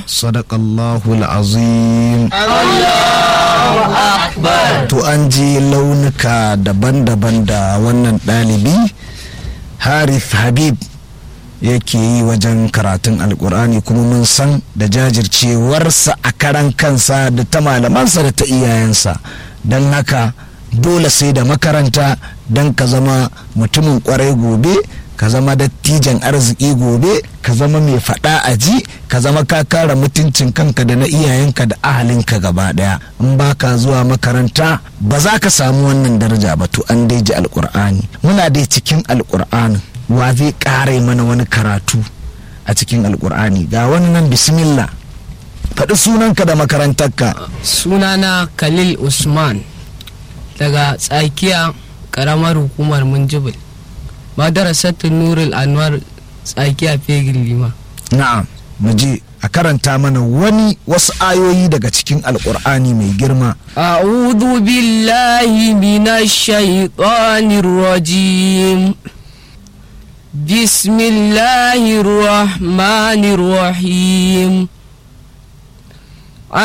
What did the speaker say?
sadaqallahu azim to an ji launuka daban-daban da wannan ɗalibi harith habib yake yi wajen karatun alkur'ani kuma mun san da jajircewarsa a karan kansa da ta malamansa da ta iyayensa don haka dole sai da makaranta don ka zama mutumin kwarai gobe ka zama dattijan arziki gobe ka zama mai faɗa a ji ka zama ka kara mutuncin kanka da na iyayenka da ahalinka gaba ɗaya in ba ka zuwa makaranta ba za ka samu wannan daraja ba to an dai ji alkur'ani muna dai cikin alkur'anin wa zai ƙara mana wani karatu a cikin alkur'ani ga wani nan bismillah faɗi sunanka da makarantarka sunana khalil usman daga tsakiya karamar hukumar munjibir madarasatun nurul anwar tsakiya fegin lima na'am mu je a karanta mana wani wasu ayoyi daga cikin alkur'ani mai girma a'udhu billahi minash shaitanir rajim bismillahir rahmanir rahim